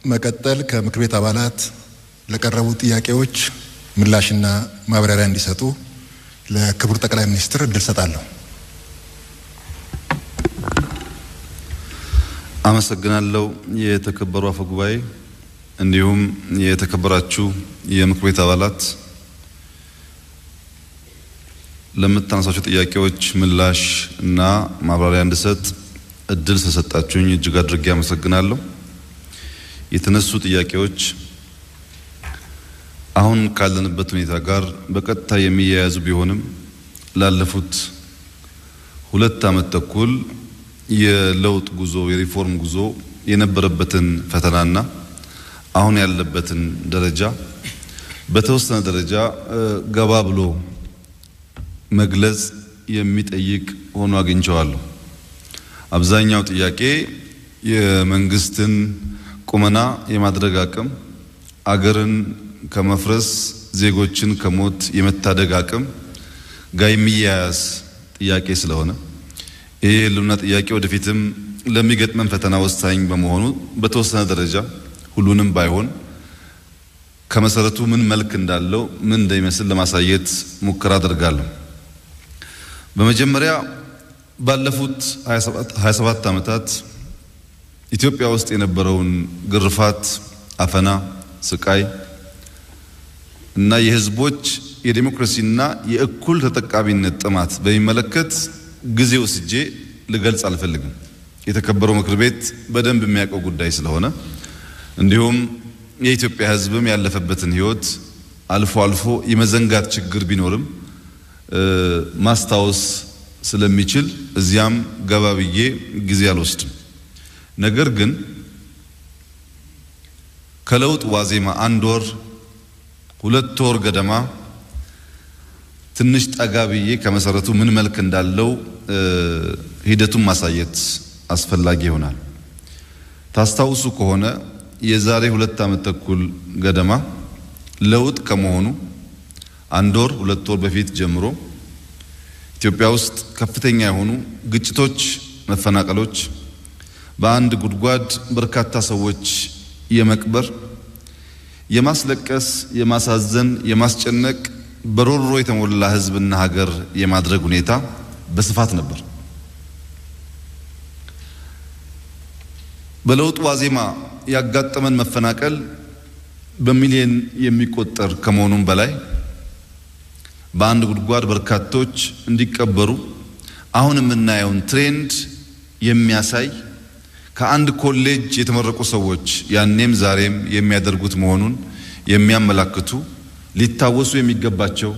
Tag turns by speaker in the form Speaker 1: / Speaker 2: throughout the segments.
Speaker 1: በመቀጠል ከምክር ቤት አባላት ለቀረቡ ጥያቄዎች ምላሽና ማብራሪያ እንዲሰጡ ለክቡር ጠቅላይ ሚኒስትር እድል ሰጣለሁ።
Speaker 2: አመሰግናለሁ። የተከበሩ አፈ ጉባኤ፣ እንዲሁም የተከበራችሁ የምክር ቤት አባላት ለምታነሳቸው ጥያቄዎች ምላሽ እና ማብራሪያ እንድሰጥ እድል ስለሰጣችሁኝ እጅግ አድርጌ አመሰግናለሁ። የተነሱ ጥያቄዎች አሁን ካለንበት ሁኔታ ጋር በቀጥታ የሚያያዙ ቢሆንም ላለፉት ሁለት ዓመት ተኩል የለውጥ ጉዞ የሪፎርም ጉዞ የነበረበትን ፈተናና አሁን ያለበትን ደረጃ በተወሰነ ደረጃ ገባ ብሎ መግለጽ የሚጠይቅ ሆኖ አግኝቸዋለሁ። አብዛኛው ጥያቄ የመንግስትን ቁመና የማድረግ አቅም፣ አገርን ከመፍረስ ዜጎችን ከሞት የመታደግ አቅም ጋር የሚያያዝ ጥያቄ ስለሆነ ይህ የህልውና ጥያቄ ወደፊትም ለሚገጥመን ፈተና ወሳኝ በመሆኑ በተወሰነ ደረጃ ሁሉንም ባይሆን ከመሰረቱ ምን መልክ እንዳለው ምን እንደሚመስል ለማሳየት ሙከራ አደርጋለሁ። በመጀመሪያ ባለፉት 27 ዓመታት ኢትዮጵያ ውስጥ የነበረውን ግርፋት፣ አፈና፣ ስቃይ እና የህዝቦች የዴሞክራሲና የእኩል ተጠቃሚነት ጥማት በሚመለከት ጊዜ ወስጄ ልገልጽ አልፈልግም። የተከበረው ምክር ቤት በደንብ የሚያውቀው ጉዳይ ስለሆነ እንዲሁም የኢትዮጵያ ህዝብም ያለፈበትን ህይወት አልፎ አልፎ የመዘንጋት ችግር ቢኖርም ማስታወስ ስለሚችል እዚያም ገባ ብዬ ጊዜ አልወስድም። ነገር ግን ከለውጥ ዋዜማ አንድ ወር ሁለት ወር ገደማ ትንሽ ጠጋ ብዬ ከመሰረቱ ምን መልክ እንዳለው ሂደቱን ማሳየት አስፈላጊ ይሆናል። ታስታውሱ ከሆነ የዛሬ ሁለት ዓመት ተኩል ገደማ ለውጥ ከመሆኑ አንድ ወር ሁለት ወር በፊት ጀምሮ ኢትዮጵያ ውስጥ ከፍተኛ የሆኑ ግጭቶች፣ መፈናቀሎች፣ በአንድ ጉድጓድ በርካታ ሰዎች የመቅበር የማስለቀስ፣ የማሳዘን፣ የማስጨነቅ በሮሮ የተሞላ ህዝብና ሀገር የማድረግ ሁኔታ በስፋት ነበር። በለውጥ ዋዜማ ያጋጠመን መፈናቀል በሚሊዮን የሚቆጠር ከመሆኑም በላይ በአንድ ጉድጓድ በርካቶች እንዲቀበሩ አሁን የምናየውን ትሬንድ የሚያሳይ ከአንድ ኮሌጅ የተመረቁ ሰዎች ያኔም ዛሬም የሚያደርጉት መሆኑን የሚያመላክቱ ሊታወሱ የሚገባቸው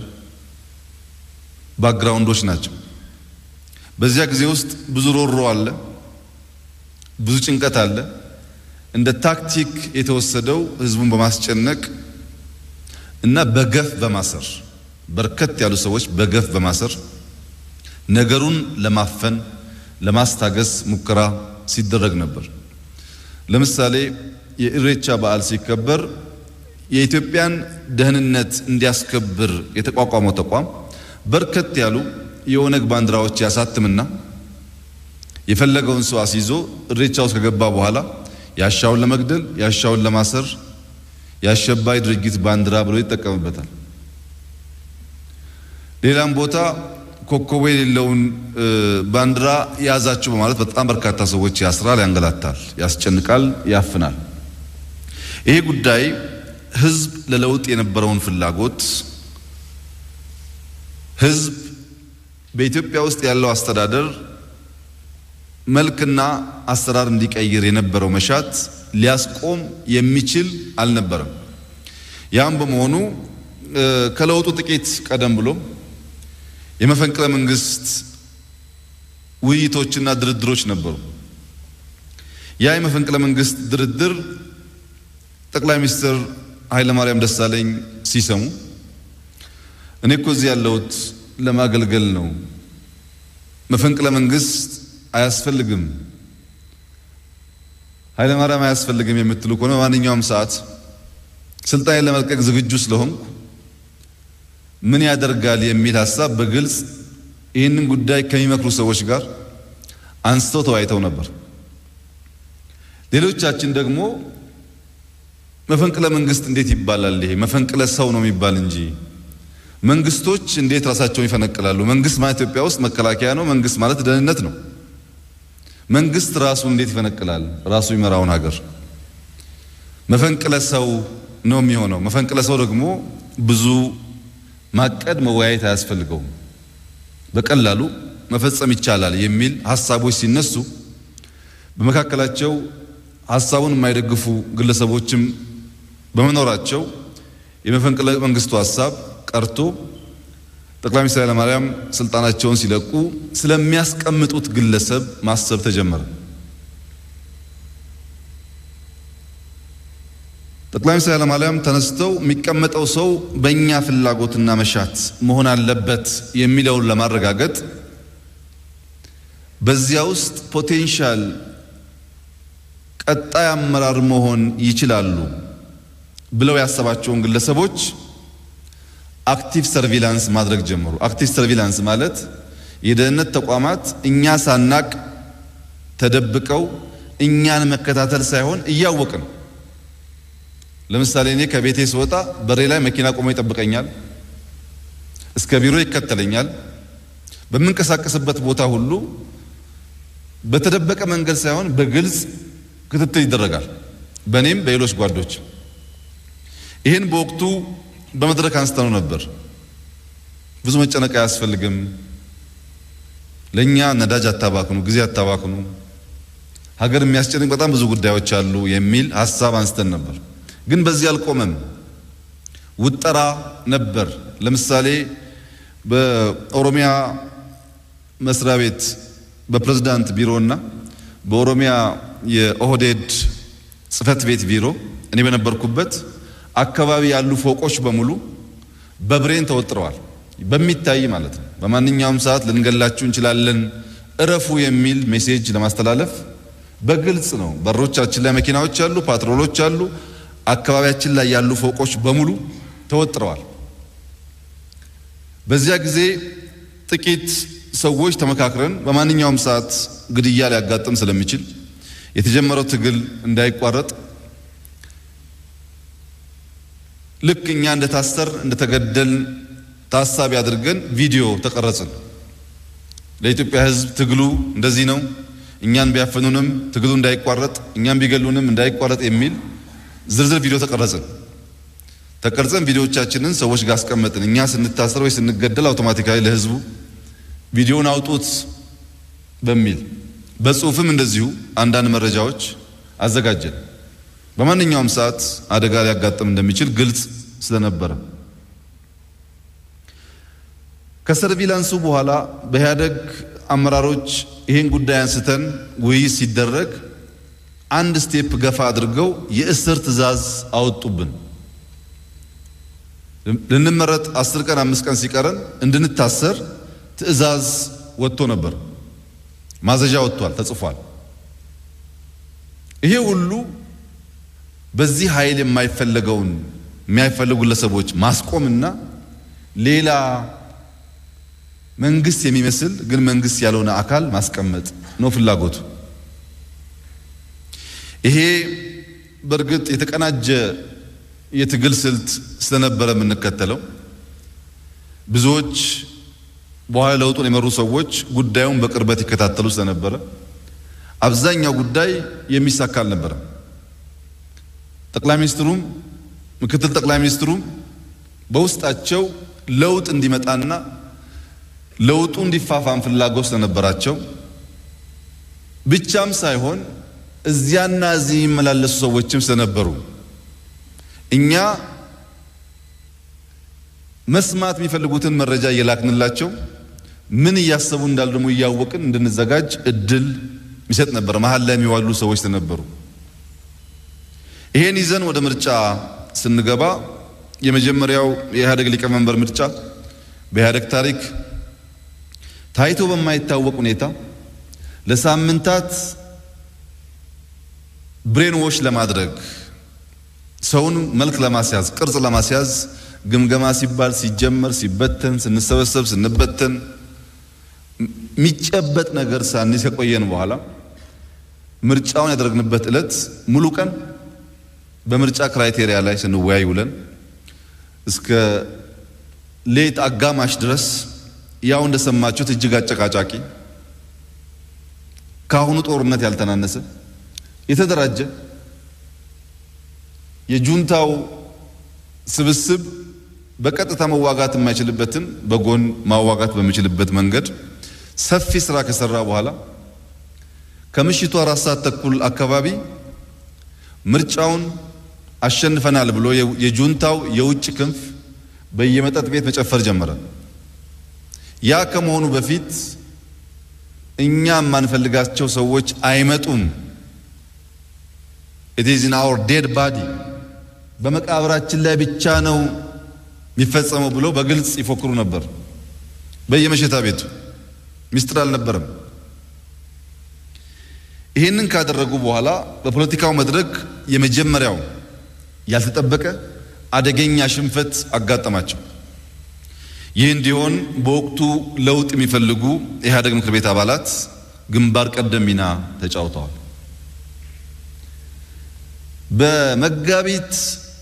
Speaker 2: ባክግራውንዶች ናቸው። በዚያ ጊዜ ውስጥ ብዙ ሮሮ አለ፣ ብዙ ጭንቀት አለ። እንደ ታክቲክ የተወሰደው ህዝቡን በማስጨነቅ እና በገፍ በማሰር በርከት ያሉ ሰዎች በገፍ በማሰር ነገሩን ለማፈን ለማስታገስ ሙከራ ሲደረግ ነበር። ለምሳሌ የኢሬቻ በዓል ሲከበር የኢትዮጵያን ደህንነት እንዲያስከብር የተቋቋመው ተቋም በርከት ያሉ የኦነግ ባንዲራዎች ያሳትምና የፈለገውን ሰው አስይዞ ኢሬቻ ውስጥ ከገባ በኋላ ያሻውን ለመግደል ያሻውን ለማሰር የአሸባሪ ድርጅት ባንዲራ ብሎ ይጠቀምበታል። ሌላም ቦታ ኮከቡ የሌለውን ባንዲራ የያዛችሁ በማለት በጣም በርካታ ሰዎች ያስራል፣ ያንገላታል፣ ያስጨንቃል፣ ያፍናል። ይሄ ጉዳይ ህዝብ ለለውጥ የነበረውን ፍላጎት ህዝብ በኢትዮጵያ ውስጥ ያለው አስተዳደር መልክና አሰራር እንዲቀይር የነበረው መሻት ሊያስቆም የሚችል አልነበረም። ያም በመሆኑ ከለውጡ ጥቂት ቀደም ብሎ የመፈንቅለ መንግስት ውይይቶችና ድርድሮች ነበሩ። ያ የመፈንቅለ መንግስት ድርድር ጠቅላይ ሚኒስትር ኃይለማርያም ደሳለኝ ሲሰሙ እኔ እኮ እዚህ ያለሁት ለማገልገል ነው፣ መፈንቅለ መንግስት አያስፈልግም፣ ኃይለማርያም አያስፈልግም የምትሉ ከሆነ በማንኛውም ሰዓት ስልጣኔን ለመልቀቅ ዝግጁ ስለሆንኩ ምን ያደርጋል የሚል ሀሳብ በግልጽ ይህንን ጉዳይ ከሚመክሩ ሰዎች ጋር አንስተው ተወያይተው ነበር። ሌሎቻችን ደግሞ መፈንቅለ መንግስት እንዴት ይባላል? ይሄ መፈንቅለ ሰው ነው የሚባል እንጂ መንግስቶች እንዴት ራሳቸውን ይፈነቅላሉ? መንግስት ማለት ኢትዮጵያ ውስጥ መከላከያ ነው። መንግስት ማለት ደህንነት ነው። መንግስት ራሱ እንዴት ይፈነቅላል? ራሱ ይመራውን ሀገር መፈንቅለ ሰው ነው የሚሆነው። መፈንቅለ ሰው ደግሞ ብዙ ማቀድ መወያየት አያስፈልገውም። በቀላሉ መፈጸም ይቻላል የሚል ሀሳቦች ሲነሱ በመካከላቸው ሀሳቡን የማይደግፉ ግለሰቦችም በመኖራቸው የመፈንቅለ መንግስቱ ሀሳብ ቀርቶ ጠቅላይ ሚኒስትር ኃይለማርያም ስልጣናቸውን ሲለቁ ስለሚያስቀምጡት ግለሰብ ማሰብ ተጀመረ። ጠቅላይ ሚኒስትር ኃይለማርያም ተነስተው የሚቀመጠው ሰው በእኛ ፍላጎትና መሻት መሆን አለበት የሚለውን ለማረጋገጥ በዚያ ውስጥ ፖቴንሻል ቀጣይ አመራር መሆን ይችላሉ ብለው ያሰባቸውን ግለሰቦች አክቲቭ ሰርቪላንስ ማድረግ ጀመሩ። አክቲቭ ሰርቪላንስ ማለት የደህንነት ተቋማት እኛ ሳናቅ ተደብቀው እኛን መከታተል ሳይሆን እያወቅን ለምሳሌ እኔ ከቤቴ ስወጣ በሬ ላይ መኪና ቆሞ ይጠብቀኛል፣ እስከ ቢሮ ይከተለኛል። በምንቀሳቀስበት ቦታ ሁሉ በተደበቀ መንገድ ሳይሆን በግልጽ ክትትል ይደረጋል፣ በእኔም በሌሎች ጓዶች። ይህን በወቅቱ በመድረክ አንስተነው ነበር። ብዙ መጨነቅ አያስፈልግም፣ ለእኛ ነዳጅ አታባክኑ፣ ጊዜ አታባክኑ፣ ሀገር የሚያስጨንቅ በጣም ብዙ ጉዳዮች አሉ የሚል ሀሳብ አንስተን ነበር። ግን በዚህ አልቆመም። ውጠራ ነበር። ለምሳሌ በኦሮሚያ መስሪያ ቤት በፕሬዝዳንት ቢሮ እና በኦሮሚያ የኦህዴድ ጽህፈት ቤት ቢሮ እኔ በነበርኩበት አካባቢ ያሉ ፎቆች በሙሉ በብሬን ተወጥረዋል። በሚታይ ማለት ነው። በማንኛውም ሰዓት ልንገላችሁ እንችላለን፣ እረፉ የሚል ሜሴጅ ለማስተላለፍ በግልጽ ነው። በሮቻችን ላይ መኪናዎች አሉ፣ ፓትሮሎች አሉ። አካባቢያችን ላይ ያሉ ፎቆች በሙሉ ተወጥረዋል። በዚያ ጊዜ ጥቂት ሰዎች ተመካክረን በማንኛውም ሰዓት ግድያ ሊያጋጥም ስለሚችል የተጀመረው ትግል እንዳይቋረጥ ልክ እኛ እንደታሰር እንደተገደል ታሳቢ አድርገን ቪዲዮ ተቀረጽን። ለኢትዮጵያ ሕዝብ ትግሉ እንደዚህ ነው፣ እኛን ቢያፈኑንም ትግሉ እንዳይቋረጥ፣ እኛን ቢገሉንም እንዳይቋረጥ የሚል ዝርዝር ቪዲዮ ተቀረጽን። ተቀርጸን ቪዲዮዎቻችንን ሰዎች ጋር አስቀመጥን። እኛ ስንታሰር ወይ ስንገደል አውቶማቲካሊ ለህዝቡ ቪዲዮውን አውጡት በሚል በጽሁፍም እንደዚሁ አንዳንድ መረጃዎች አዘጋጀን። በማንኛውም ሰዓት አደጋ ሊያጋጥም እንደሚችል ግልጽ ስለነበረ ከሰርቪላንሱ በኋላ በኢህአደግ አመራሮች ይህን ጉዳይ አንስተን ውይይት ሲደረግ አንድ ስቴፕ ገፋ አድርገው የእስር ትዕዛዝ አወጡብን። ልንመረጥ አስር ቀን አምስት ቀን ሲቀረን እንድንታሰር ትዕዛዝ ወጥቶ ነበር። ማዘዣ ወጥቷል፣ ተጽፏል። ይሄ ሁሉ በዚህ ኃይል የማይፈለገውን የማይፈለጉ ግለሰቦች ማስቆምና ሌላ መንግስት የሚመስል ግን መንግስት ያልሆነ አካል ማስቀመጥ ነው ፍላጎቱ። ይሄ በእርግጥ የተቀናጀ የትግል ስልት ስለነበረ የምንከተለው ብዙዎች በኋላ ለውጡን የመሩ ሰዎች ጉዳዩን በቅርበት ይከታተሉ ስለነበረ አብዛኛው ጉዳይ የሚሳካ አልነበረም። ጠቅላይ ሚኒስትሩም ምክትል ጠቅላይ ሚኒስትሩም በውስጣቸው ለውጥ እንዲመጣና ለውጡ እንዲፋፋም ፍላጎት ስለነበራቸው ብቻም ሳይሆን እዚያና እዚህ የሚመላለሱ ሰዎችም ስለነበሩ እኛ መስማት የሚፈልጉትን መረጃ እየላክንላቸው ምን እያሰቡ እንዳሉ ደግሞ እያወቅን እንድንዘጋጅ እድል ይሰጥ ነበር። መሀል ላይ የሚዋሉ ሰዎች ስለነበሩ ይሄን ይዘን ወደ ምርጫ ስንገባ የመጀመሪያው የኢህአዴግ ሊቀመንበር ምርጫ በኢህአዴግ ታሪክ ታይቶ በማይታወቅ ሁኔታ ለሳምንታት ብሬን ዎሽ ለማድረግ ሰውን መልክ ለማስያዝ ቅርጽ ለማስያዝ ግምገማ ሲባል ሲጀመር ሲበተን ስንሰበሰብ ስንበተን የሚጨበጥ ነገር ሳንይዝ ከቆየን በኋላ ምርጫውን ያደረግንበት ዕለት ሙሉ ቀን በምርጫ ክራይቴሪያ ላይ ስንወያይ ውለን እስከ ሌት አጋማሽ ድረስ ያው እንደሰማችሁት እጅግ አጨቃጫቂ ከአሁኑ ጦርነት ያልተናነሰ የተደራጀ የጁንታው ስብስብ በቀጥታ መዋጋት የማይችልበትን በጎን ማዋጋት በሚችልበት መንገድ ሰፊ ስራ ከሰራ በኋላ ከምሽቱ አራት ሰዓት ተኩል አካባቢ ምርጫውን አሸንፈናል ብሎ የጁንታው የውጭ ክንፍ በየመጠጥ ቤት መጨፈር ጀመረ። ያ ከመሆኑ በፊት እኛ የማንፈልጋቸው ሰዎች አይመጡም፣ ኢት ኢዝ ኢን አወር ዴድ ባዲ በመቃብራችን ላይ ብቻ ነው የሚፈጸመው ብሎ በግልጽ ይፎክሩ ነበር። በየመሸታ ቤቱ ሚስጥር አልነበረም። ይህንን ካደረጉ በኋላ በፖለቲካው መድረክ የመጀመሪያው ያልተጠበቀ አደገኛ ሽንፈት አጋጠማቸው። ይህ እንዲሆን በወቅቱ ለውጥ የሚፈልጉ የኢህአዴግ ምክር ቤት አባላት ግንባር ቀደም ሚና ተጫውተዋል። በመጋቢት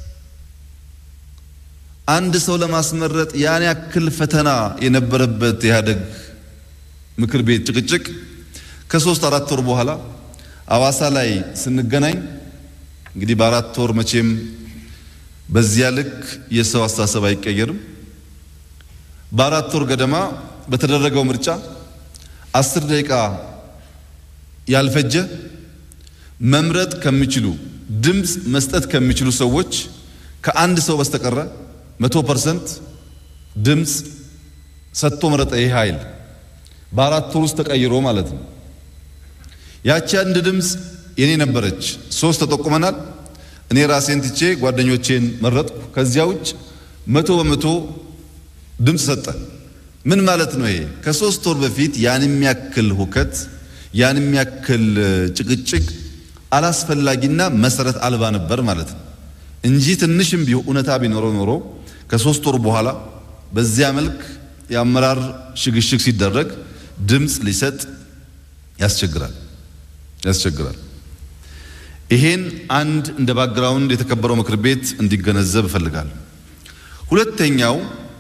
Speaker 2: አንድ ሰው ለማስመረጥ ያን ያክል ፈተና የነበረበት የኢህአዴግ ምክር ቤት ጭቅጭቅ ከሶስት አራት ወር በኋላ አዋሳ ላይ ስንገናኝ እንግዲህ በአራት ወር መቼም በዚያ ልክ የሰው አስተሳሰብ አይቀየርም። በአራት ወር ገደማ በተደረገው ምርጫ አስር ደቂቃ ያልፈጀ መምረጥ ከሚችሉ ድምፅ መስጠት ከሚችሉ ሰዎች ከአንድ ሰው በስተቀረ መቶ ፐርሰንት ድምፅ ሰጥቶ መረጠ። ይህ ኃይል በአራት ወር ውስጥ ተቀይሮ ማለት ነው። ያቺ አንድ ድምፅ የኔ ነበረች። ሶስት ተጠቁመናል። እኔ ራሴን ትቼ ጓደኞቼን መረጥኩ። ከዚያ ውጭ መቶ በመቶ ድምፅ ሰጠ። ምን ማለት ነው ይሄ? ከሶስት ወር በፊት ያን የሚያክል ሁከት ያን የሚያክል ጭቅጭቅ አላስፈላጊና መሰረት አልባ ነበር ማለት ነው እንጂ ትንሽም ቢሆን እውነታ ቢኖረው ኖሮ ከሶስት ወር በኋላ በዚያ መልክ የአመራር ሽግሽግ ሲደረግ ድምፅ ሊሰጥ ያስቸግራል ያስቸግራል። ይሄን አንድ እንደ ባክግራውንድ የተከበረው ምክር ቤት እንዲገነዘብ እፈልጋለሁ። ሁለተኛው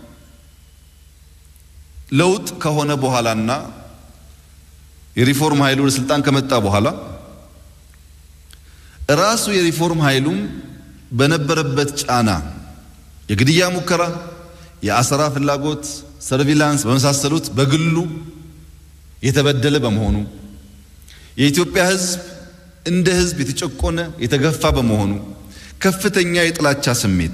Speaker 2: ለውጥ ከሆነ በኋላና የሪፎርም ኃይሉ ወደ ስልጣን ከመጣ በኋላ ራሱ የሪፎርም ኃይሉም በነበረበት ጫና የግድያ ሙከራ፣ የአሰራ ፍላጎት፣ ሰርቪላንስ በመሳሰሉት በግሉ የተበደለ በመሆኑ የኢትዮጵያ ሕዝብ እንደ ሕዝብ የተጨቆነ የተገፋ በመሆኑ ከፍተኛ የጥላቻ ስሜት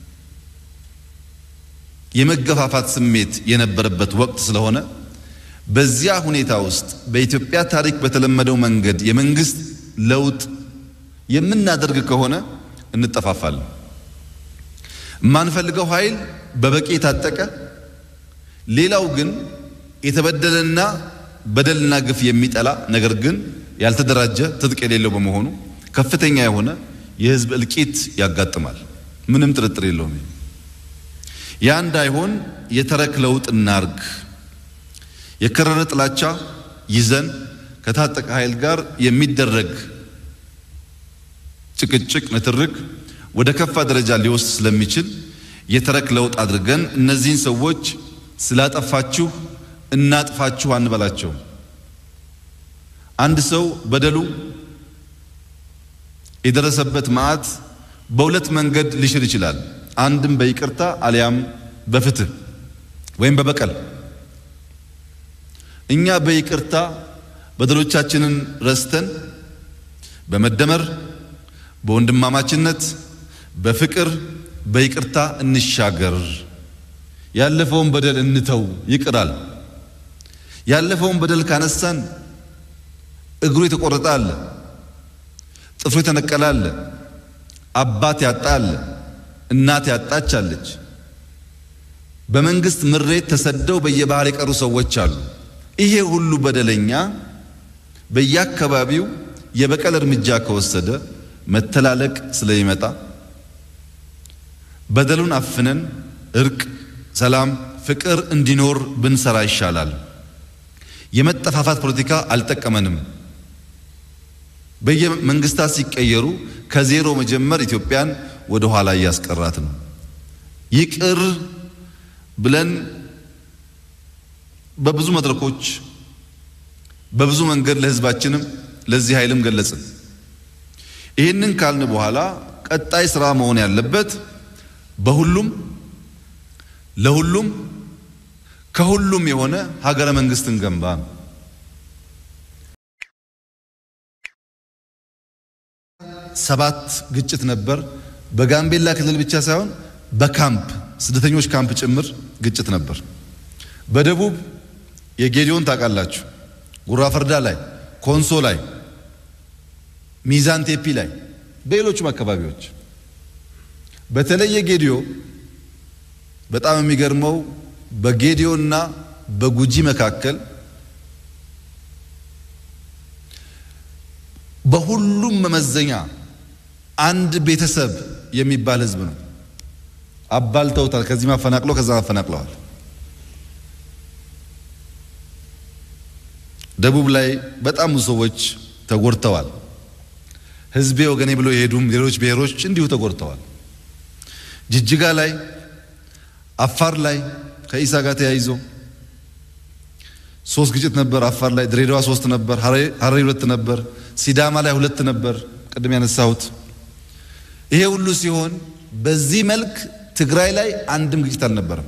Speaker 2: የመገፋፋት ስሜት የነበረበት ወቅት ስለሆነ በዚያ ሁኔታ ውስጥ በኢትዮጵያ ታሪክ በተለመደው መንገድ የመንግስት ለውጥ የምናደርግ ከሆነ እንጠፋፋለን። የማንፈልገው ኃይል በበቂ የታጠቀ ሌላው ግን የተበደለና በደልና ግፍ የሚጠላ ነገር ግን ያልተደራጀ ትጥቅ የሌለው በመሆኑ ከፍተኛ የሆነ የህዝብ እልቂት ያጋጥማል። ምንም ጥርጥር የለውም። ያ እንዳይሆን የተረክ ለውጥ እናርግ። የከረረ ጥላቻ ይዘን ከታጠቀ ኃይል ጋር የሚደረግ ጭቅጭቅ፣ ንትርክ ወደ ከፋ ደረጃ ሊወስድ ስለሚችል የተረክ ለውጥ አድርገን እነዚህን ሰዎች ስላጠፋችሁ እናጥፋችሁ አንበላቸው። አንድ ሰው በደሉ የደረሰበት መዓት በሁለት መንገድ ሊሽር ይችላል። አንድም በይቅርታ አሊያም በፍትህ ወይም በበቀል። እኛ በይቅርታ በደሎቻችንን ረስተን በመደመር በወንድማማችነት በፍቅር በይቅርታ እንሻገር። ያለፈውን በደል እንተው፣ ይቅራል። ያለፈውን በደል ካነሳን እግሩ የተቆረጠ አለ፣ ጥፍሩ የተነቀለ አለ፣ አባት ያጣ አለ፣ እናት ያጣች አለች። በመንግስት ምሬት ተሰደው በየባህር የቀሩ ሰዎች አሉ። ይሄ ሁሉ በደለኛ በየአካባቢው የበቀል እርምጃ ከወሰደ መተላለቅ ስለሚመጣ በደሉን አፍነን እርቅ፣ ሰላም፣ ፍቅር እንዲኖር ብንሰራ ይሻላል። የመጠፋፋት ፖለቲካ አልጠቀመንም። በየመንግስታት ሲቀየሩ ከዜሮ መጀመር ኢትዮጵያን ወደ ኋላ እያስቀራት ነው። ይቅር ብለን በብዙ መድረኮች በብዙ መንገድ ለህዝባችንም ለዚህ ኃይልም ገለጽን። ይህንን ካልን በኋላ ቀጣይ ስራ መሆን ያለበት በሁሉም ለሁሉም ከሁሉም የሆነ ሀገረ መንግስትን ገንባ ነው። ሰባት ግጭት ነበር። በጋምቤላ ክልል ብቻ ሳይሆን በካምፕ ስደተኞች ካምፕ ጭምር ግጭት ነበር። በደቡብ የጌዲዮን ታውቃላችሁ፣ ጉራ ፈርዳ ላይ፣ ኮንሶ ላይ፣ ሚዛን ቴፒ ላይ፣ በሌሎችም አካባቢዎች በተለየ ጌዲዮ በጣም የሚገርመው በጌዲዮ እና በጉጂ መካከል በሁሉም መመዘኛ አንድ ቤተሰብ የሚባል ህዝብ ነው። አባልተውታል። ከዚህ ማፈናቅለው ከዛ ማፈናቅለዋል። ደቡብ ላይ በጣም ብዙ ሰዎች ተጎድተዋል። ህዝቤ ወገኔ ብሎ የሄዱም ሌሎች ብሔሮች እንዲሁ ተጎድተዋል። ጅጅጋ ላይ፣ አፋር ላይ ከኢሳ ጋር ተያይዞ ሶስት ግጭት ነበር። አፋር ላይ ድሬዳዋ ሶስት ነበር፣ ሀረሪ ሁለት ነበር፣ ሲዳማ ላይ ሁለት ነበር። ቅድም ያነሳሁት ይሄ ሁሉ ሲሆን በዚህ መልክ ትግራይ ላይ አንድም ግጭት አልነበረም።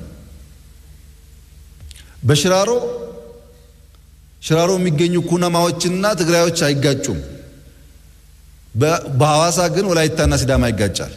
Speaker 2: በሽራሮ ሽራሮ የሚገኙ ኩናማዎችና ትግራዮች አይጋጩም። በሐዋሳ ግን ወላይታና ሲዳማ ይጋጫል።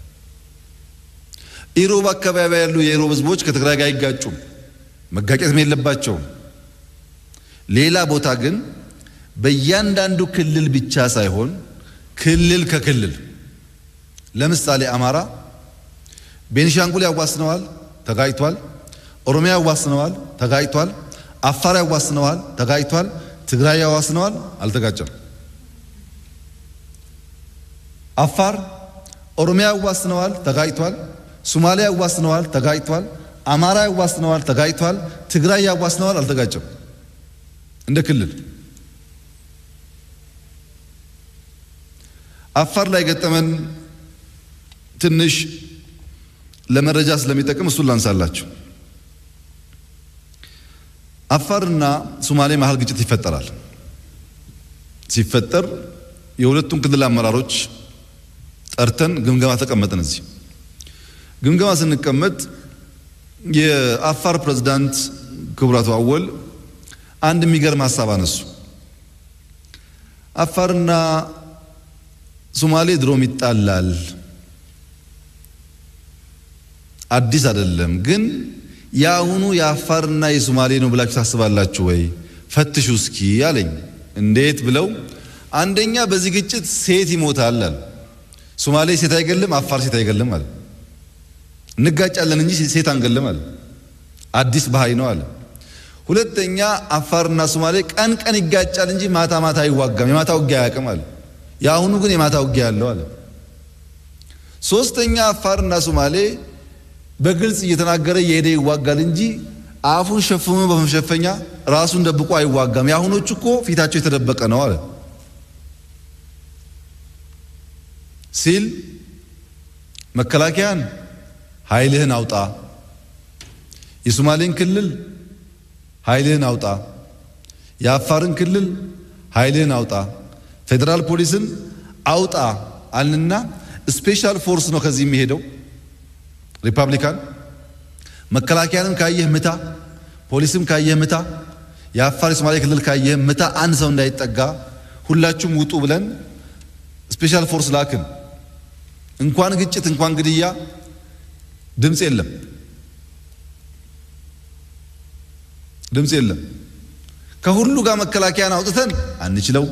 Speaker 2: ኢሮብ አካባቢ ያሉ የኢሮብ ህዝቦች ከትግራይ ጋር አይጋጩም፣ መጋጨትም የለባቸውም። ሌላ ቦታ ግን በእያንዳንዱ ክልል ብቻ ሳይሆን ክልል ከክልል ለምሳሌ አማራ ቤኒሻንጉል ያዋስነዋል፣ ተጋጭቷል። ኦሮሚያ ያዋስነዋል፣ ተጋጭቷል። አፋር ያዋስነዋል፣ ተጋጭቷል። ትግራይ ያዋስነዋል፣ አልተጋጨም። አፋር ኦሮሚያ ያዋስነዋል፣ ተጋጭቷል። ሶማሊያ ያዋስነዋል፣ ተጋጭቷል። አማራ ያዋስነዋል፣ ተጋጭቷል። ትግራይ ያዋስነዋል፣ አልተጋጨም። እንደ ክልል አፋር ላይ ገጠመን ትንሽ ለመረጃ ስለሚጠቅም እሱን ላንሳላችሁ። አፋርና ሶማሌ መሀል ግጭት ይፈጠራል። ሲፈጠር የሁለቱም ክልል አመራሮች ጠርተን ግምገማ ተቀመጥን። እዚህ ግምገማ ስንቀመጥ የአፋር ፕሬዝዳንት ክቡራቱ አወል አንድ የሚገርም ሀሳብ አነሱ። አፋርና ሶማሌ ድሮም ይጣላል አዲስ አይደለም። ግን የአሁኑ የአፋርና የሶማሌ ነው ብላችሁ ታስባላችሁ ወይ? ፈትሹ እስኪ አለኝ። እንዴት ብለው አንደኛ በዚህ ግጭት ሴት ይሞታል አለ። ሶማሌ ሴት አይገልም፣ አፋር ሴት አይገልም አለ። እንጋጫለን እንጂ ሴት አንገልም አለ። አዲስ ባህይ ነው አለ። ሁለተኛ አፋርና ሶማሌ ቀን ቀን ይጋጫል እንጂ ማታ ማታ አይዋጋም፣ የማታ ውጊያ አያውቅም አለ። የአሁኑ ግን የማታ ውጊያ ያለው አለ። ሶስተኛ አፋርና ሶማሌ በግልጽ እየተናገረ እየሄደ ይዋጋል እንጂ አፉን ሸፍኖ በመሸፈኛ ራሱን ደብቆ አይዋጋም። የአሁኖቹ እኮ ፊታቸው የተደበቀ ነው አለ ሲል መከላከያን ኃይልህን አውጣ፣ የሶማሌን ክልል ኃይልህን አውጣ፣ የአፋርን ክልል ኃይልህን አውጣ፣ ፌዴራል ፖሊስን አውጣ አልንና ስፔሻል ፎርስ ነው ከዚህ የሚሄደው ሪፐብሊካን መከላከያንም ካየህ ምታ፣ ፖሊስም ካየህ ምታ፣ የአፋር የሶማሌ ክልል ካየህ ምታ፣ አንድ ሰው እንዳይጠጋ ሁላችሁም ውጡ ብለን ስፔሻል ፎርስ ላክን። እንኳን ግጭት እንኳን ግድያ ድምፅ የለም፣ ድምፅ የለም። ከሁሉ ጋር መከላከያን አውጥተን አንችለው።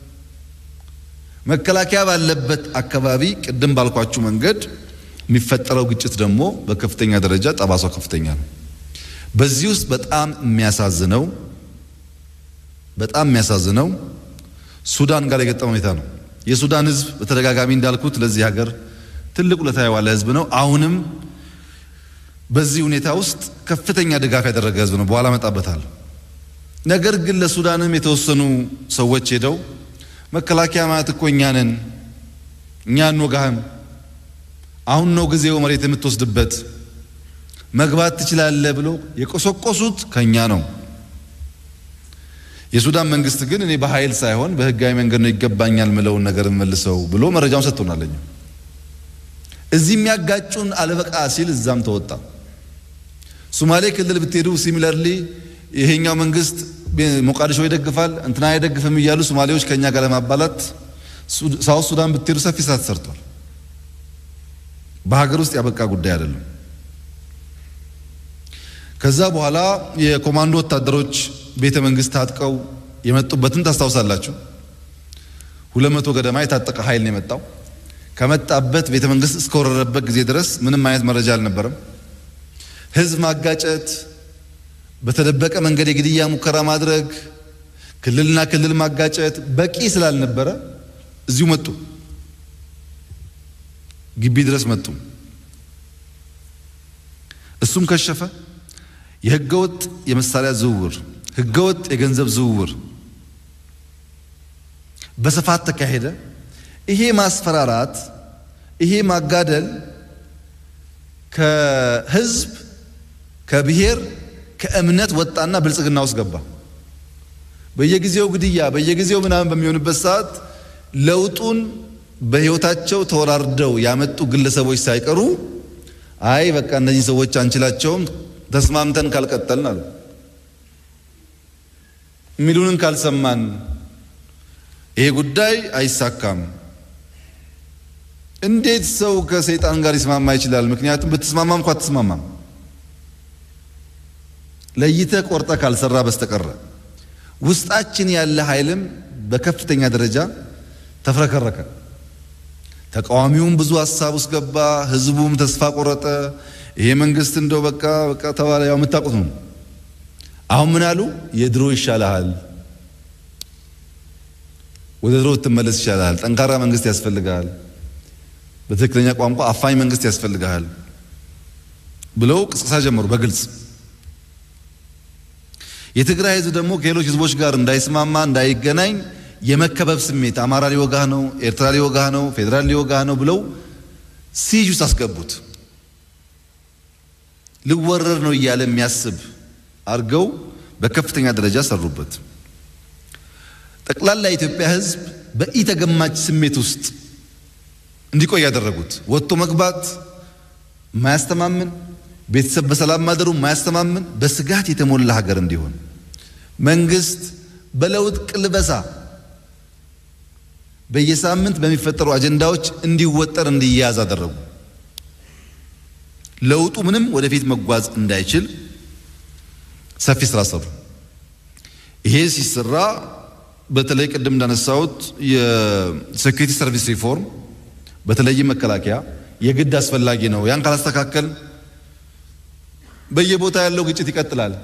Speaker 2: መከላከያ ባለበት አካባቢ ቅድም ባልኳችሁ መንገድ የሚፈጠረው ግጭት ደግሞ በከፍተኛ ደረጃ ጠባሷ ከፍተኛ ነው። በዚህ ውስጥ በጣም የሚያሳዝነው በጣም የሚያሳዝነው ሱዳን ጋር የገጠመ ሁኔታ ነው። የሱዳን ሕዝብ በተደጋጋሚ እንዳልኩት ለዚህ ሀገር ትልቅ ውለታ የዋለ ሕዝብ ነው። አሁንም በዚህ ሁኔታ ውስጥ ከፍተኛ ድጋፍ ያደረገ ሕዝብ ነው። በኋላ እመጣበታለሁ። ነገር ግን ለሱዳንም የተወሰኑ ሰዎች ሄደው መከላከያ ማለት እኮ እኛ ነን፣ እኛ እንወጋህም፣ አሁን ነው ጊዜው መሬት የምትወስድበት፣ መግባት ትችላለህ ብሎ የቆሰቆሱት ከኛ ነው። የሱዳን መንግስት ግን እኔ በኃይል ሳይሆን በህጋዊ መንገድ ነው ይገባኛል ምለውን ነገር መልሰው ብሎ መረጃውን ሰጥቶናለኝ። እዚህ የሚያጋጩን አለበቃ ሲል እዛም ተወጣ። ሶማሌ ክልል ብትሄዱ ሲሚለርሊ ይሄኛው መንግስት ሞቃዲሾ ይደግፋል እንትና አይደግፍም እያሉ ሶማሌዎች ከኛ ጋር ለማባላት ሳውት ሱዳን ብትሄዱ ሰፊ ስራ ተሰርቷል። በሀገር ውስጥ ያበቃ ጉዳይ አይደለም። ከዛ በኋላ የኮማንዶ ወታደሮች ቤተ መንግስት ታጥቀው የመጡበትን ታስታውሳላችሁ። ሁለት መቶ ገደማ የታጠቀ ኃይል ነው የመጣው። ከመጣበት ቤተ መንግስት እስከወረረበት ጊዜ ድረስ ምንም አይነት መረጃ አልነበረም። ህዝብ ማጋጨት፣ በተደበቀ መንገድ የግድያ ሙከራ ማድረግ፣ ክልልና ክልል ማጋጨት በቂ ስላልነበረ እዚሁ መጡ፣ ግቢ ድረስ መጡ። እሱም ከሸፈ። የህገወጥ የመሳሪያ ዝውውር፣ ህገወጥ የገንዘብ ዝውውር በስፋት ተካሄደ። ይሄ ማስፈራራት፣ ይሄ ማጋደል ከህዝብ ከብሔር ከእምነት ወጣና ብልጽግና ውስጥ ገባ። በየጊዜው ግድያ በየጊዜው ምናምን በሚሆንበት ሰዓት ለውጡን በህይወታቸው ተወራርደው ያመጡ ግለሰቦች ሳይቀሩ አይ በቃ እነዚህ ሰዎች አንችላቸውም ተስማምተን ካልቀጠልን አሉ የሚሉንን ካልሰማን ይሄ ጉዳይ አይሳካም። እንዴት ሰው ከሰይጣን ጋር ሊስማማ ይችላል? ምክንያቱም ብትስማማም እንኳ አትስማማም። ለይተህ ቆርጠ ካልሰራ በስተቀረ ውስጣችን ያለ ኃይልም በከፍተኛ ደረጃ ተፍረከረከ። ተቃዋሚውም ብዙ ሀሳብ ውስጥ ገባ። ህዝቡም ተስፋ ቆረጠ። ይሄ መንግስት እንደው በቃ በቃ ተባለ። ያው የምታውቁት ነው። አሁን ምን አሉ? የድሮ ይሻልሃል፣ ወደ ድሮ ብትመለስ ይሻልሃል፣ ጠንካራ መንግስት ያስፈልግሃል፣ በትክክለኛ ቋንቋ አፋኝ መንግስት ያስፈልግሃል ብለው ቅስቀሳ ጀመሩ በግልጽ የትግራይ ህዝብ ደግሞ ከሌሎች ህዝቦች ጋር እንዳይስማማ እንዳይገናኝ የመከበብ ስሜት አማራ ሊወጋህ ነው፣ ኤርትራ ሊወጋህ ነው፣ ፌዴራል ሊወጋህ ነው ብለው ሲጅ ውስጥ አስገቡት። ልወረር ነው እያለ የሚያስብ አድርገው በከፍተኛ ደረጃ ሰሩበት። ጠቅላላ የኢትዮጵያ ህዝብ በኢተገማች ስሜት ውስጥ እንዲቆይ ያደረጉት ወጥቶ መግባት ማያስተማምን ቤተሰብ በሰላም ማደሩ ማያስተማምን በስጋት የተሞላ ሀገር እንዲሆን መንግስት በለውጥ ቅልበሳ በየሳምንት በሚፈጠሩ አጀንዳዎች እንዲወጠር እንዲያዝ አደረጉ። ለውጡ ምንም ወደፊት መጓዝ እንዳይችል ሰፊ ስራ ሰሩ። ይሄ ሲሰራ በተለይ ቅድም እንዳነሳሁት የሴኩሪቲ ሰርቪስ ሪፎርም በተለይም መከላከያ የግድ አስፈላጊ ነው። ያን ካላስተካከል በየቦታ ያለው ግጭት ይቀጥላል።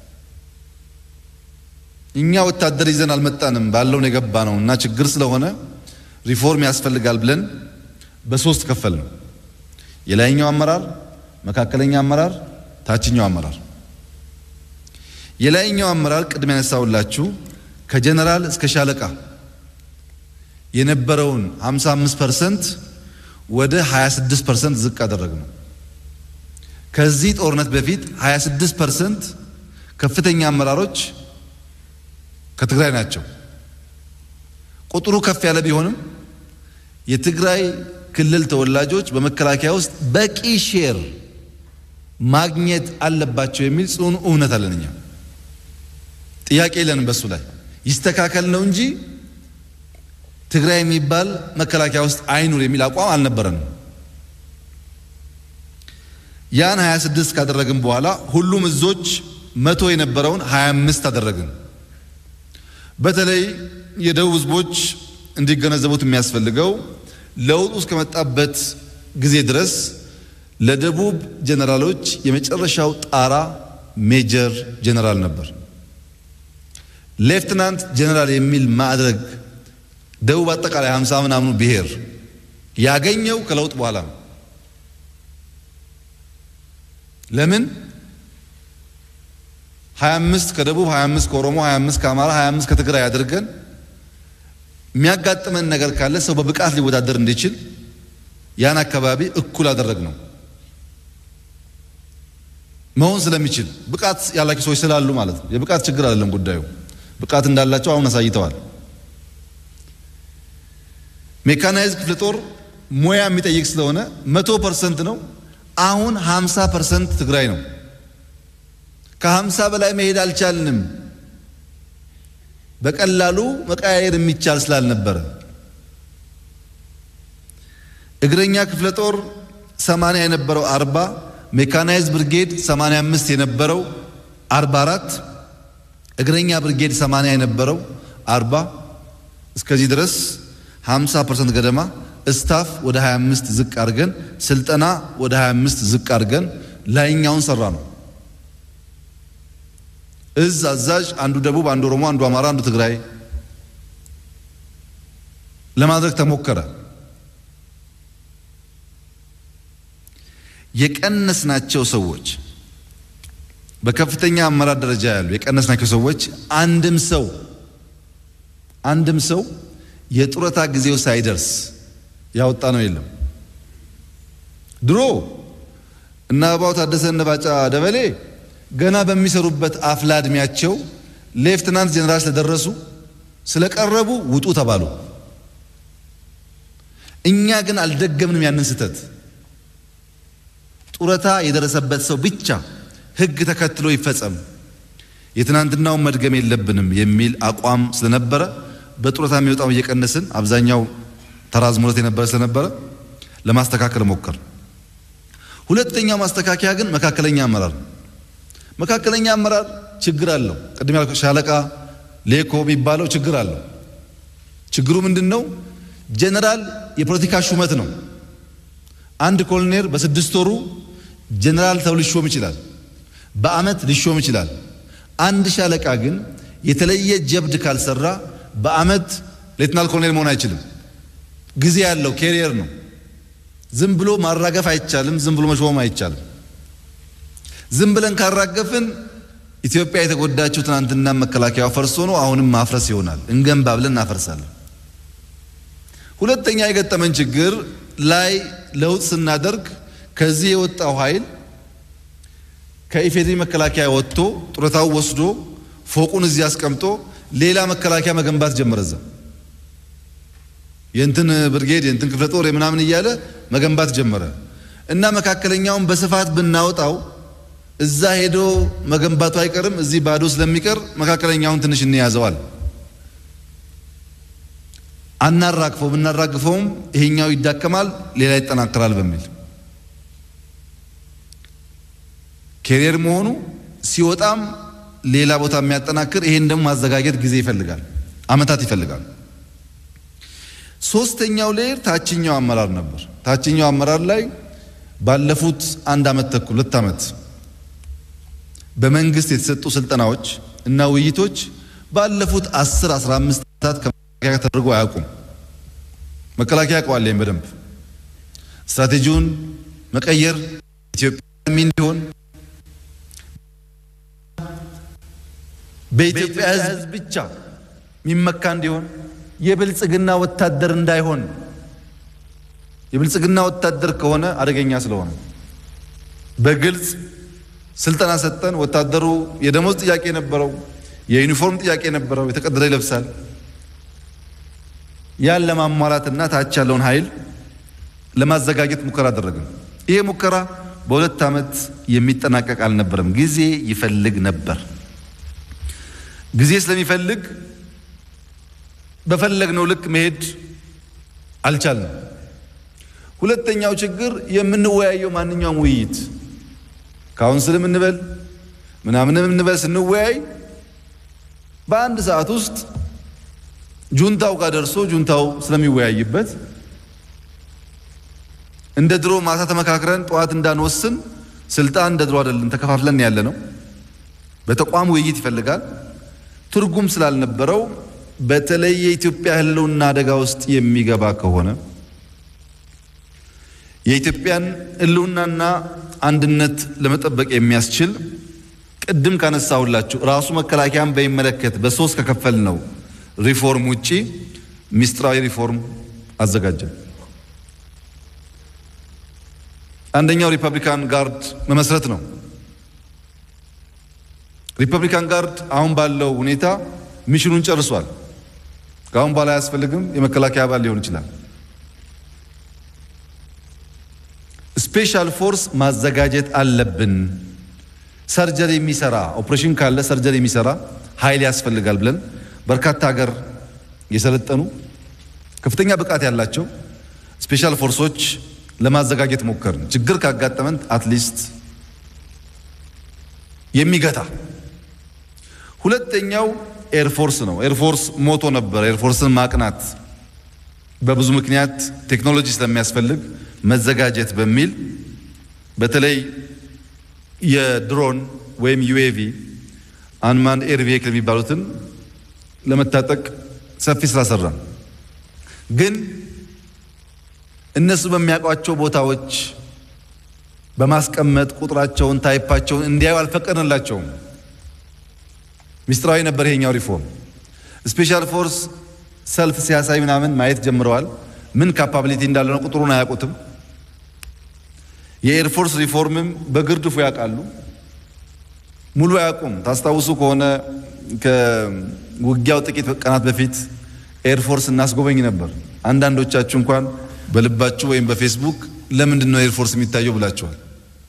Speaker 2: እኛ ወታደር ይዘን አልመጣንም ባለውን የገባ ነው እና ችግር ስለሆነ ሪፎርም ያስፈልጋል ብለን በሶስት ከፈል ነው። የላይኛው አመራር፣ መካከለኛ አመራር፣ ታችኛው አመራር። የላይኛው አመራር ቅድም ያነሳውላችሁ ከጀነራል እስከ ሻለቃ የነበረውን 55 ፐርሰንት ወደ 26 ፐርሰንት ዝቅ አደረግ ነው። ከዚህ ጦርነት በፊት 26 ፐርሰንት ከፍተኛ አመራሮች ከትግራይ ናቸው። ቁጥሩ ከፍ ያለ ቢሆንም የትግራይ ክልል ተወላጆች በመከላከያ ውስጥ በቂ ሼር ማግኘት አለባቸው የሚል ጽኑ እውነት አለን። እኛ ጥያቄ የለንም በሱ ላይ ይስተካከል ነው እንጂ ትግራይ የሚባል መከላከያ ውስጥ አይኑር የሚል አቋም አልነበረንም። ያን 26 ካደረግን በኋላ ሁሉም እዞች መቶ የነበረውን 25 አደረግን። በተለይ የደቡብ ህዝቦች እንዲገነዘቡት የሚያስፈልገው ለውጡ እስከመጣበት ጊዜ ድረስ ለደቡብ ጀነራሎች የመጨረሻው ጣራ ሜጀር ጀነራል ነበር። ሌፍትናንት ጀነራል የሚል ማዕረግ ደቡብ አጠቃላይ 50 ምናምኑ ብሔር ያገኘው ከለውጥ በኋላ ነው። ለምን 25 ከደቡብ 25 ከኦሮሞ 25 ከአማራ 25 ከትግራይ አድርገን የሚያጋጥመን ነገር ካለ ሰው በብቃት ሊወዳደር እንዲችል ያን አካባቢ እኩል አደረግ ነው መሆን ስለሚችል ብቃት ያላቸው ሰዎች ስላሉ ማለት ነው። የብቃት ችግር አይደለም ጉዳዩ። ብቃት እንዳላቸው አሁን አሳይተዋል። ሜካናይዝ ክፍለ ጦር ሙያ የሚጠይቅ ስለሆነ መቶ ፐርሰንት ነው። አሁን ሀምሳ ፐርሰንት ትግራይ ነው። ከሀምሳ በላይ መሄድ አልቻልንም። በቀላሉ መቀያየር የሚቻል ስላልነበረ እግረኛ ክፍለ ጦር ሰማንያ የነበረው አርባ ሜካናይዝ ብርጌድ 85 የነበረው 44 እግረኛ ብርጌድ 80 የነበረው 40 እስከዚህ ድረስ 50% ገደማ ስታፍ ወደ 25 ዝቅ አድርገን ስልጠና ወደ 25 ዝቅ አድርገን ላይኛውን ሰራ ነው። እዝ አዛዥ አንዱ ደቡብ፣ አንዱ ኦሮሞ፣ አንዱ አማራ፣ አንዱ ትግራይ ለማድረግ ተሞከረ። የቀነስናቸው ሰዎች በከፍተኛ አመራር ደረጃ ያሉ የቀነስናቸው ሰዎች አንድም ሰው አንድም ሰው የጡረታ ጊዜው ሳይደርስ ያወጣ ነው የለም። ድሮ እና አበባው ታደሰ እነ ባጫ ደበሌ ገና በሚሰሩበት አፍላ እድሜያቸው ሌፍትናንት ጀኔራል ስለደረሱ ስለቀረቡ ውጡ ተባሉ። እኛ ግን አልደገምንም ያንን ስህተት። ጡረታ የደረሰበት ሰው ብቻ ሕግ ተከትሎ ይፈጸም፣ የትናንትናውን መድገም የለብንም የሚል አቋም ስለነበረ በጡረታ የሚወጣው እየቀነስን አብዛኛው ተራዝሞለት የነበረ ስለነበረ ለማስተካከል ሞከር። ሁለተኛው ማስተካከያ ግን መካከለኛ አመራር። መካከለኛ አመራር ችግር አለው። ቅድም ያልኩት ሻለቃ ሌኮ የሚባለው ችግር አለው። ችግሩ ምንድን ነው? ጀነራል የፖለቲካ ሹመት ነው። አንድ ኮሎኔል በስድስት ወሩ ጀነራል ተብሎ ሊሾም ይችላል። በአመት ሊሾም ይችላል። አንድ ሻለቃ ግን የተለየ ጀብድ ካልሰራ በአመት ሌትናል ኮሎኔል መሆን አይችልም። ጊዜ ያለው ኬሪየር ነው። ዝም ብሎ ማራገፍ አይቻልም። ዝም ብሎ መሾም አይቻልም። ዝም ብለን ካራገፍን ኢትዮጵያ የተጎዳችው ትናንትና መከላከያው ፈርሶ ነው። አሁንም ማፍረስ ይሆናል። እንገንባ ብለን እናፈርሳለን። ሁለተኛ የገጠመን ችግር ላይ ለውጥ ስናደርግ ከዚህ የወጣው ኃይል ከኢፌዴሪ መከላከያ ወጥቶ ጡረታው ወስዶ ፎቁን እዚህ አስቀምጦ ሌላ መከላከያ መገንባት ጀመረ። እዛ የእንትን ብርጌድ የእንትን ክፍለ ጦር ምናምን እያለ መገንባት ጀመረ እና መካከለኛውን በስፋት ብናወጣው እዛ ሄዶ መገንባቱ አይቀርም። እዚህ ባዶ ስለሚቀር መካከለኛውን ትንሽ እንያዘዋል። አናራግፈው ብናራግፈውም ይሄኛው ይዳከማል፣ ሌላ ይጠናከራል በሚል ኬሪየር መሆኑ ሲወጣም ሌላ ቦታ የሚያጠናክር ይሄን ደግሞ ማዘጋጀት ጊዜ ይፈልጋል፣ አመታት ይፈልጋል። ሶስተኛው ሌየር ታችኛው አመራር ነበር። ታችኛው አመራር ላይ ባለፉት አንድ አመት ተኩል ሁለት አመት በመንግስት የተሰጡ ስልጠናዎች እና ውይይቶች ባለፉት 10 15 ዓመታት ከመከላከያ ተደርጎ አያውቁም። መከላከያ ያውቀዋል ይሄን በደንብ ስትራቴጂውን መቀየር ኢትዮጵያ እንዲሆን በኢትዮጵያ ሕዝብ ብቻ የሚመካ እንዲሆን የብልጽግና ወታደር እንዳይሆን የብልጽግና ወታደር ከሆነ አደገኛ ስለሆነ በግልጽ ስልጠና ሰጠን። ወታደሩ የደሞዝ ጥያቄ ነበረው፣ የዩኒፎርም ጥያቄ ነበረው፣ የተቀደደ ይለብሳል። ያን ለማሟላትና ታች ያለውን ኃይል ለማዘጋጀት ሙከራ አደረግን። ይሄ ሙከራ በሁለት ዓመት የሚጠናቀቅ አልነበረም፣ ጊዜ ይፈልግ ነበር። ጊዜ ስለሚፈልግ በፈለግነው ልክ መሄድ አልቻልንም። ሁለተኛው ችግር የምንወያየው ማንኛውም ውይይት ካውንስልም እንበል ምናምንም እንበል ስንወያይ በአንድ ሰዓት ውስጥ ጁንታው ጋር ደርሶ ጁንታው ስለሚወያይበት እንደ ድሮ ማታ ተመካክረን ጠዋት እንዳንወስን ስልጣን እንደ ድሮ አይደለም፣ ተከፋፍለን ያለ ነው። በተቋም ውይይት ይፈልጋል። ትርጉም ስላልነበረው በተለይ የኢትዮጵያ ሕልውና አደጋ ውስጥ የሚገባ ከሆነ የኢትዮጵያን ሕልውናና አንድነት ለመጠበቅ የሚያስችል ቅድም ካነሳሁላችሁ ራሱ መከላከያን በሚመለከት በሶስት ከከፈል ነው ሪፎርም ውጪ ሚስጥራዊ ሪፎርም አዘጋጀን። አንደኛው ሪፐብሊካን ጋርድ መመስረት ነው። ሪፐብሊካን ጋርድ አሁን ባለው ሁኔታ ሚሽኑን ጨርሷል። ከአሁን በኋላ አያስፈልግም። የመከላከያ አባል ሊሆን ይችላል። ስፔሻል ፎርስ ማዘጋጀት አለብን። ሰርጀሪ የሚሰራ ኦፕሬሽን ካለ ሰርጀሪ የሚሰራ ኃይል ያስፈልጋል ብለን በርካታ ሀገር የሰለጠኑ ከፍተኛ ብቃት ያላቸው ስፔሻል ፎርሶች ለማዘጋጀት ሞከርን። ችግር ካጋጠመን አትሊስት የሚገታ ሁለተኛው ኤርፎርስ ነው። ኤርፎርስ ሞቶ ነበር። ኤርፎርስን ማቅናት በብዙ ምክንያት ቴክኖሎጂ ስለሚያስፈልግ መዘጋጀት በሚል በተለይ የድሮን ወይም ዩኤቪ አንማን ኤር ቬሂክል የሚባሉትን ለመታጠቅ ሰፊ ስራ ሰራን። ግን እነሱ በሚያውቋቸው ቦታዎች በማስቀመጥ ቁጥራቸውን፣ ታይፓቸውን እንዲያዩ አልፈቀድንላቸውም። ሚስጥራዊ ነበር ይሄኛው ሪፎርም። ስፔሻል ፎርስ ሰልፍ ሲያሳይ ምናምን ማየት ጀምረዋል። ምን ካፓቢሊቲ እንዳለ ነው ቁጥሩን አያውቁትም። የኤርፎርስ ሪፎርምም በግርድፉ ያውቃሉ፣ ሙሉ አያውቁም። ታስታውሱ ከሆነ ከውጊያው ጥቂት ቀናት በፊት ኤርፎርስ እናስጎበኝ ነበር። አንዳንዶቻችሁ እንኳን በልባችሁ ወይም በፌስቡክ ለምንድን ነው ኤርፎርስ የሚታየው ብላችኋል።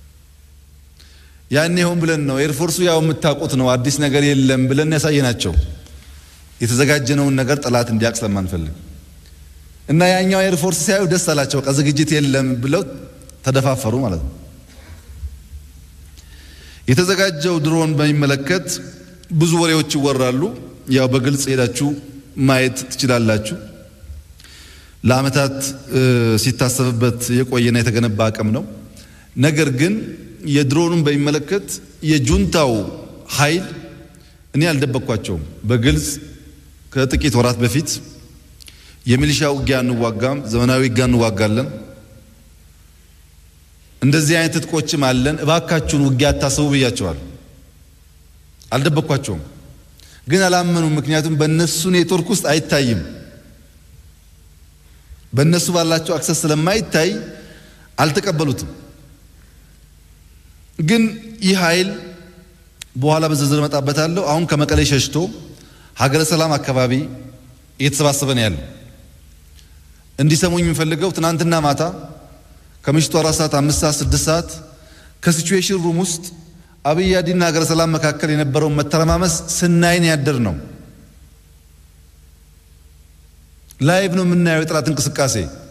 Speaker 2: ያኔ ሆን ብለን ነው ኤርፎርሱ ያው የምታውቁት ነው አዲስ ነገር የለም ብለን ያሳየናቸው የተዘጋጀነውን ነገር ጠላት እንዲያውቅ ስለማንፈልግ እና ያኛው ኤርፎርስ ሲያዩ ደስ አላቸው። በቃ ዝግጅት የለም ብለው ተደፋፈሩ ማለት ነው። የተዘጋጀው ድሮን በሚመለከት ብዙ ወሬዎች ይወራሉ። ያው በግልጽ ሄዳችሁ ማየት ትችላላችሁ። ለዓመታት ሲታሰብበት የቆየና የተገነባ አቅም ነው። ነገር ግን የድሮኑን በሚመለከት የጁንታው ኃይል እኔ አልደበቅኳቸውም። በግልጽ ከጥቂት ወራት በፊት የሚሊሻ ውጊያ እንዋጋም፣ ዘመናዊ ውጊያ እንዋጋለን፣ እንደዚህ አይነት ትጥቆችም አለን፣ እባካችሁን ውጊያ አታስቡ ብያቸዋል። አልደበቅኳቸውም፣ ግን አላመኑም። ምክንያቱም በእነሱ ኔትወርክ ውስጥ አይታይም። በእነሱ ባላቸው አክሰስ ስለማይታይ አልተቀበሉትም። ግን ይህ ኃይል በኋላ በዝርዝር እመጣበታለሁ። አሁን ከመቀሌ ሸሽቶ ሀገረ ሰላም አካባቢ እየተሰባሰበ ነው ያለው። እንዲሰሙኝ የምፈልገው ትናንትና ማታ ከምሽቱ አራት ሰዓት አምስት ሰዓት ስድስት ሰዓት ከሲቹዌሽን ሩም ውስጥ አብይ አዲና ሀገረ ሰላም መካከል የነበረውን መተረማመስ ስናይን ያደር ነው። ላይቭ ነው የምናየው የጠላት እንቅስቃሴ።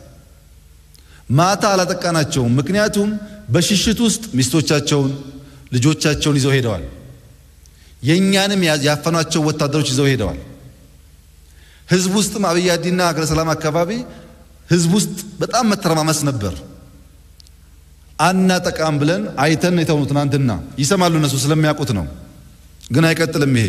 Speaker 2: ማታ አላጠቃናቸውም፣ ምክንያቱም በሽሽት ውስጥ ሚስቶቻቸውን ልጆቻቸውን ይዘው ሄደዋል። የእኛንም ያፈኗቸው ወታደሮች ይዘው ሄደዋል። ህዝብ ውስጥም አብይ አዲና ሀገረ ሰላም አካባቢ ህዝብ ውስጥ በጣም መተረማመስ ነበር። አናጠቃም ብለን አይተን የተውኑ ትናንትና ይሰማሉ እነሱ ስለሚያውቁት ነው። ግን አይቀጥልም ይሄ።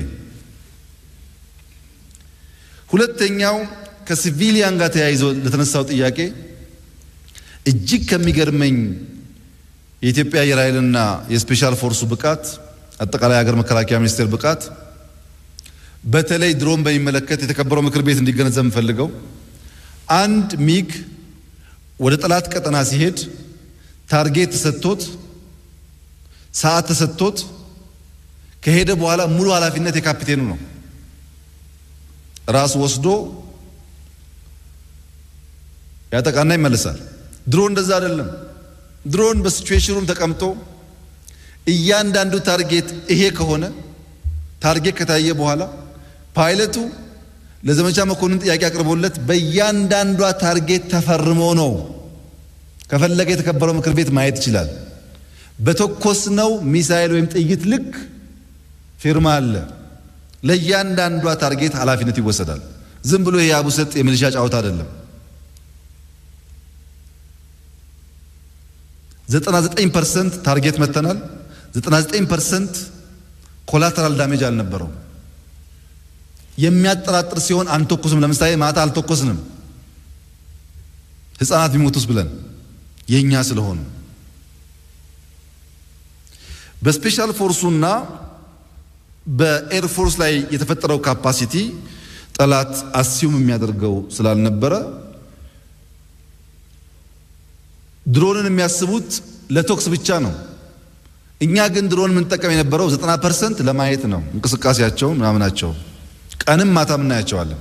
Speaker 2: ሁለተኛው ከሲቪሊያን ጋር ተያይዞ ለተነሳው ጥያቄ እጅግ ከሚገርመኝ የኢትዮጵያ አየር ኃይልና የስፔሻል ፎርሱ ብቃት አጠቃላይ ሀገር መከላከያ ሚኒስቴር ብቃት በተለይ ድሮን በሚመለከት የተከበረው ምክር ቤት እንዲገነዘብ የምፈልገው አንድ ሚግ ወደ ጠላት ቀጠና ሲሄድ ታርጌት ተሰጥቶት ሰዓት ተሰጥቶት ከሄደ በኋላ ሙሉ ኃላፊነት የካፒቴኑ ነው። ራሱ ወስዶ ያጠቃና ይመለሳል። ድሮን እንደዛ አይደለም። ድሮን በሲቹዌሽኑም ተቀምጦ እያንዳንዱ ታርጌት ይሄ ከሆነ ታርጌት ከታየ በኋላ ፓይለቱ ለዘመቻ መኮንን ጥያቄ አቅርቦለት በእያንዳንዷ ታርጌት ተፈርሞ ነው። ከፈለገ የተከበረው ምክር ቤት ማየት ይችላል። በተኮስነው ሚሳኤል ወይም ጥይት ልክ ፊርማ አለ። ለእያንዳንዷ ታርጌት ኃላፊነት ይወሰዳል። ዝም ብሎ የአቡሰጥ የሚሊሻ ጫወታ አይደለም። 99 ፐርሰንት ታርጌት መተናል። 99 ፐርሰንት ኮላተራል ዳሜጅ አልነበረው። የሚያጠራጥር ሲሆን አንተኩስም። ለምሳሌ ማታ አልተኮስንም ሕፃናት ቢሞቱስ ብለን የኛ ስለሆኑ በስፔሻል ፎርሱና በኤርፎርስ ላይ የተፈጠረው ካፓሲቲ ጠላት አስዩም የሚያደርገው ስላልነበረ ድሮንን የሚያስቡት ለቶክስ ብቻ ነው። እኛ ግን ድሮን የምንጠቀም የነበረው 90 ፐርሰንት ለማየት ነው። እንቅስቃሴያቸው ምናምናቸው ቀንም ማታም እናያቸዋለን።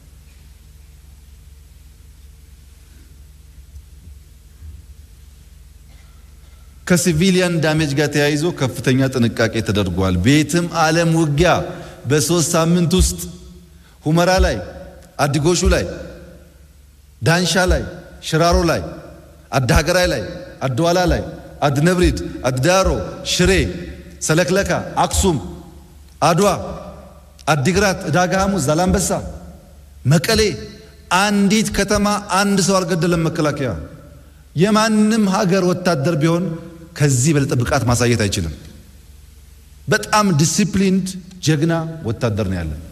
Speaker 2: ከሲቪሊያን ዳሜጅ ጋር ተያይዞ ከፍተኛ ጥንቃቄ ተደርጓል። ቤትም ዓለም ውጊያ በሶስት ሳምንት ውስጥ ሁመራ ላይ፣ አዲጎሹ ላይ፣ ዳንሻ ላይ፣ ሽራሮ ላይ፣ አዳሀገራይ ላይ፣ አድዋላ ላይ፣ አድነብሪድ፣ አድዳሮ፣ ሽሬ፣ ሰለክለካ፣ አክሱም፣ አድዋ፣ አዲግራት፣ ዕዳጋ ሐሙስ፣ ዛላምበሳ፣ መቀሌ አንዲት ከተማ አንድ ሰው አልገደለም መከላከያ። የማንም ሀገር ወታደር ቢሆን ከዚህ በለጠ ብቃት ማሳየት አይችልም። በጣም ዲሲፕሊንድ ጀግና ወታደር ነው ያለን።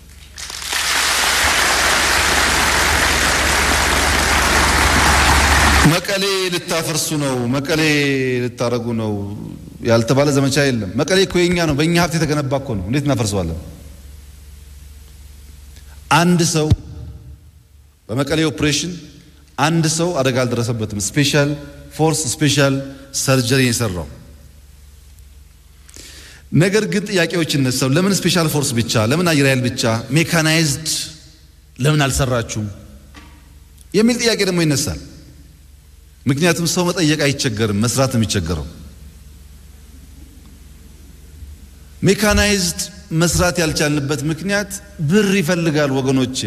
Speaker 2: መቀሌ ልታፈርሱ ነው፣ መቀሌ ልታረጉ ነው ያልተባለ ዘመቻ የለም። መቀሌ እኮ የኛ ነው፣ በእኛ ሀብት የተገነባ እኮ ነው። እንዴት እናፈርሰዋለን? አንድ ሰው በመቀሌ ኦፕሬሽን አንድ ሰው አደጋ አልደረሰበትም። ስፔሻል ፎርስ ስፔሻል ሰርጀሪ የሰራው ነገር ግን ጥያቄዎች ይነሳው። ለምን ስፔሻል ፎርስ ብቻ? ለምን አየር ኃይል ብቻ? ሜካናይዝድ ለምን አልሰራችሁም? የሚል ጥያቄ ደግሞ ይነሳል። ምክንያቱም ሰው መጠየቅ አይቸገርም፣ መስራት ነው የሚቸገረው። ሜካናይዝድ መስራት ያልቻልንበት ምክንያት ብር ይፈልጋል ወገኖቼ።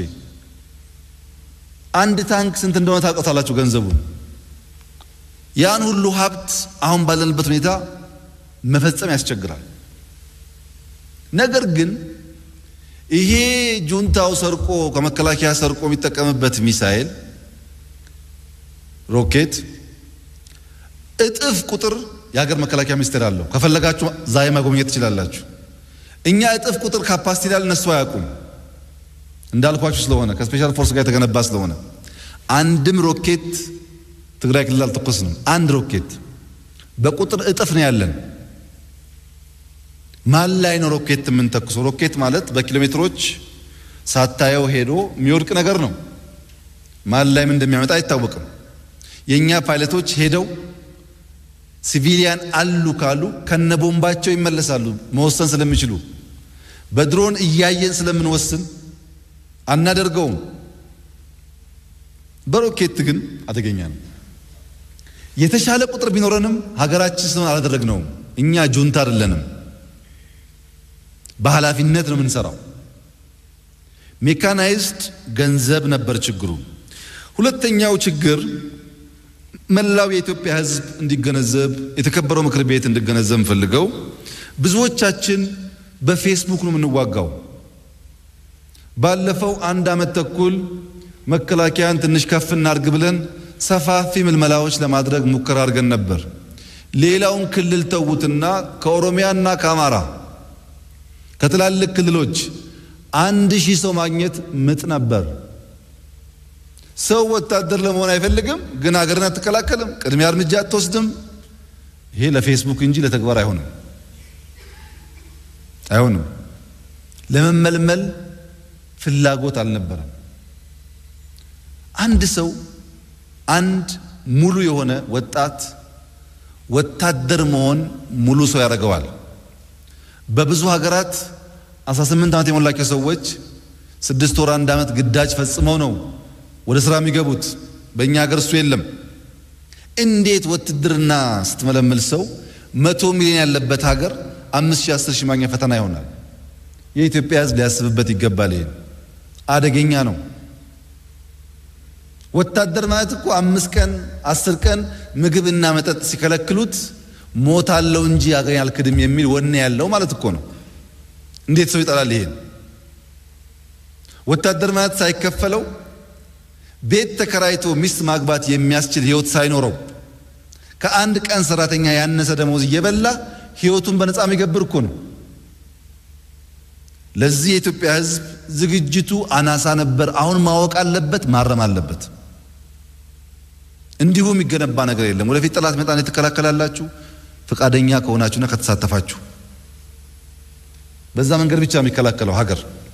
Speaker 2: አንድ ታንክ ስንት እንደሆነ ታውቃላችሁ ገንዘቡን። ያን ሁሉ ሀብት አሁን ባለንበት ሁኔታ መፈጸም ያስቸግራል። ነገር ግን ይሄ ጁንታው ሰርቆ ከመከላከያ ሰርቆ የሚጠቀምበት ሚሳኤል ሮኬት እጥፍ ቁጥር የሀገር መከላከያ ሚኒስቴር አለው። ከፈለጋችሁ ዛሬ ማጎብኘት ትችላላችሁ። እኛ እጥፍ ቁጥር ካፓሲቲ ላል እነሱ አያውቁም። እንዳልኳችሁ ስለሆነ ከስፔሻል ፎርስ ጋር የተገነባ ስለሆነ አንድም ሮኬት ትግራይ ክልል አልተኮስንም። አንድ ሮኬት በቁጥር እጥፍ ነው ያለን። ማን ላይ ነው ሮኬት የምንተኩሰው? ሮኬት ማለት በኪሎ ሜትሮች ሳታየው ሄዶ የሚወድቅ ነገር ነው። ማን ላይ ምን እንደሚያመጣ አይታወቅም። የእኛ ፓይለቶች ሄደው ሲቪሊያን አሉ ካሉ ከነቦምባቸው ይመለሳሉ፣ መወሰን ስለሚችሉ። በድሮን እያየን ስለምንወስን አናደርገውም። በሮኬት ግን አደገኛ ነው። የተሻለ ቁጥር ቢኖረንም ሀገራችን ስለሆነ አላደረግነውም። እኛ ጁንታ አይደለንም፣ በኃላፊነት ነው የምንሰራው። ሜካናይዝድ ገንዘብ ነበር ችግሩ። ሁለተኛው ችግር መላው የኢትዮጵያ ሕዝብ እንዲገነዘብ የተከበረው ምክር ቤት እንዲገነዘብ ፈልገው ብዙዎቻችን በፌስቡክ ነው የምንዋጋው። ባለፈው አንድ ዓመት ተኩል መከላከያን ትንሽ ከፍ እናርግ ብለን ሰፋፊ ምልመላዎች ለማድረግ ሙከራ አድርገን ነበር። ሌላውን ክልል ተዉትና ከኦሮሚያና ከአማራ ከትላልቅ ክልሎች አንድ ሺህ ሰው ማግኘት ምጥ ነበር። ሰው ወታደር ለመሆን አይፈልግም፣ ግን ሀገርን አትከላከልም፣ ቅድሚያ እርምጃ አትወስድም። ይሄ ለፌስቡክ እንጂ ለተግባር አይሆንም አይሆንም። ለመመልመል ፍላጎት አልነበረም። አንድ ሰው አንድ ሙሉ የሆነ ወጣት ወታደር መሆን ሙሉ ሰው ያደርገዋል። በብዙ ሀገራት 18 ዓመት የሞላቸው ሰዎች ስድስት ወር አንድ ዓመት ግዳጅ ፈጽመው ነው ወደ ስራ የሚገቡት። በእኛ ሀገር እሱ የለም። እንዴት ውትድርና ስትመለምል ሰው መቶ ሚሊዮን ያለበት ሀገር አምስት ሺህ አስር ሺህ ማግኛ ፈተና ይሆናል። የኢትዮጵያ ሕዝብ ሊያስብበት ይገባል። ይሄን አደገኛ ነው። ወታደር ማለት እኮ አምስት ቀን አስር ቀን ምግብና መጠጥ ሲከለክሉት ሞት አለው እንጂ አገኝ አልክድም የሚል ወኔ ያለው ማለት እኮ ነው። እንዴት ሰው ይጠላል ይሄን? ወታደር ማለት ሳይከፈለው ቤት ተከራይቶ ሚስት ማግባት የሚያስችል ህይወት ሳይኖረው ከአንድ ቀን ሰራተኛ ያነሰ ደሞዝ እየበላ ህይወቱን በነፃ የሚገብር እኮ ነው። ለዚህ የኢትዮጵያ ህዝብ ዝግጅቱ አናሳ ነበር። አሁን ማወቅ አለበት፣ ማረም አለበት። እንዲሁ የሚገነባ ነገር የለም። ወደፊት ጠላት መጣን ትከላከላላችሁ ፈቃደኛ ከሆናችሁና ከተሳተፋችሁ። በዛ መንገድ ብቻ የሚከላከለው ሀገር